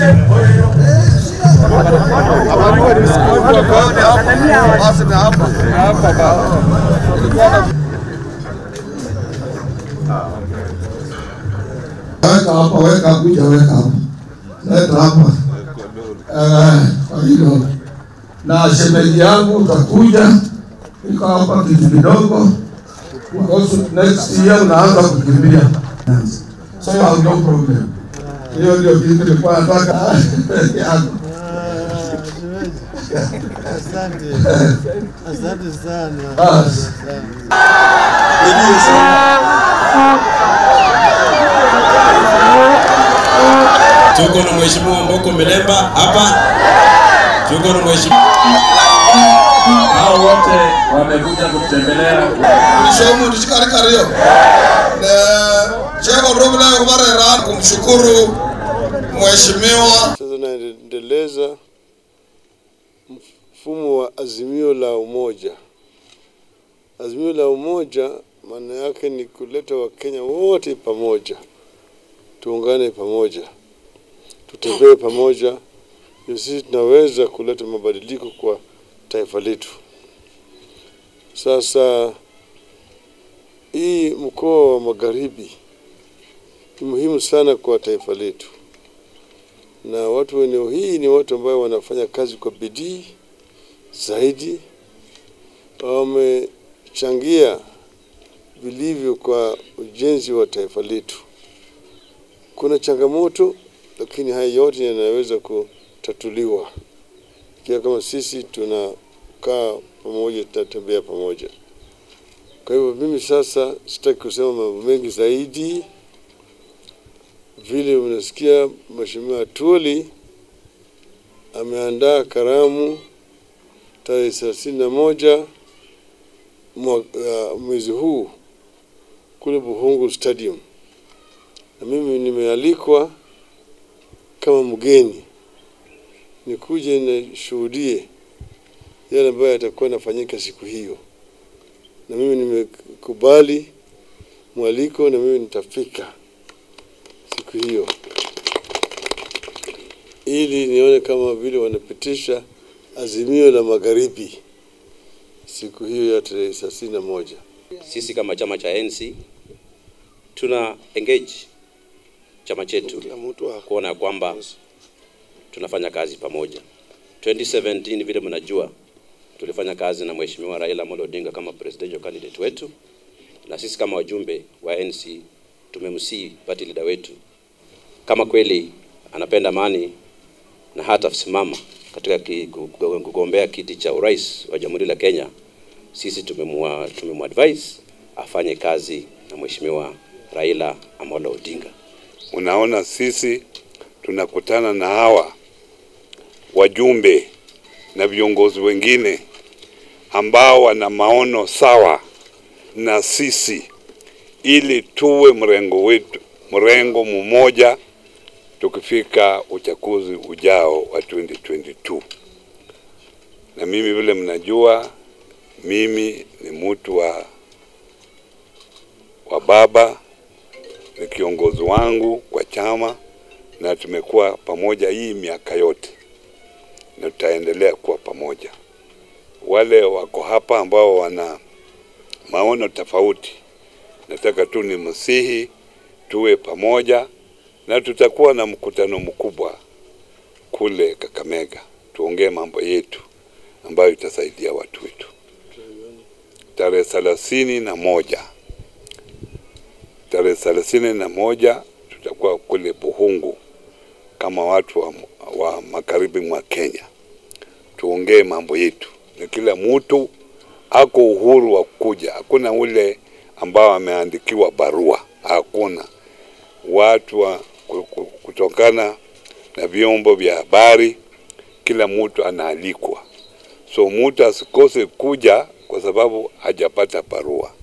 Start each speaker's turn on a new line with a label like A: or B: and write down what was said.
A: Weka hapa, weka kuja, weka hapa, leta hapa. Eh, Kwa hilo na shemeji yangu utakuja, iko hapa kitu kidogo, because next year unaanza kukimbia, so you have no problem. Hiyo ndio kitu nilikuwa nataka yako.
B: Asante. Asante sana.
A: Basi.
C: Tuko na mheshimiwa Mboko Milemba hapa, tuko na mheshimiwa hao wote wamekuja kutembelea
A: Nishomu nishikalikariyo Cheko Rubina Kumare Ran kumshukuru mheshimiwa
B: Sasa naendeleza mfumo wa azimio la umoja. Azimio la umoja maana yake ni kuleta Wakenya wote pamoja, tuungane pamoja, tutembee pamoja, ndio sisi tunaweza kuleta mabadiliko kwa taifa letu. Sasa hii mkoa wa Magharibi ni muhimu sana kwa taifa letu na watu wa eneo hii ni watu ambao wanafanya kazi kwa bidii zaidi, wamechangia vilivyo kwa ujenzi wa taifa letu. Kuna changamoto, lakini haya yote yanaweza kutatuliwa ikiwa kama sisi tunakaa pamoja, tunatembea pamoja. Kwa hivyo mimi sasa sitaki kusema mambo mengi zaidi vile unasikia Mheshimiwa Tuli ameandaa karamu tarehe thelathini na moja mwa- uh, mwezi huu kule Buhungu Stadium, na mimi nimealikwa kama mgeni nikuje nishuhudie yale ambayo yatakuwa yanafanyika siku hiyo, na mimi nimekubali mwaliko na mimi nitafika siku hiyo ili nione kama vile wanapitisha azimio la magharibi siku hiyo ya tarehe thelathini na moja.
C: sisi kama chama cha ANC tuna engage chama chetu kuona ya kwamba tunafanya kazi pamoja. 2017 vile mnajua, tulifanya kazi na mheshimiwa Raila Amolo Odinga kama presidential candidate wetu, na sisi kama wajumbe wa ANC tumemsii party leader wetu kama kweli anapenda amani na hata simama katika ki- kugo- kugombea kiti cha urais wa Jamhuri la Kenya, sisi tumemwa tumemwadvise afanye kazi na mheshimiwa Raila Amolo Odinga.
D: Unaona, sisi tunakutana na hawa wajumbe na viongozi wengine ambao wana maono sawa na sisi, ili tuwe mrengo wetu, mrengo mmoja tukifika uchaguzi ujao wa 2022. Na mimi vile mnajua, mimi ni mtu wa, wa baba ni kiongozi wangu kwa chama na tumekuwa pamoja hii miaka yote na tutaendelea kuwa pamoja. Wale wako hapa ambao wana maono tofauti, nataka tu ni msihi tuwe pamoja, na tutakuwa na mkutano mkubwa kule Kakamega, tuongee mambo yetu ambayo itasaidia watu wetu tarehe thelathini na moja tarehe thelathini na moja tutakuwa kule Buhungu kama watu wa, wa magharibi mwa Kenya, tuongee mambo yetu, na kila mtu ako uhuru wa kuja. Hakuna ule ambao ameandikiwa barua, hakuna. Watu wa ku- ku- kutokana na vyombo vya habari, kila mtu anaalikwa, so mtu asikose kuja kwa sababu hajapata barua.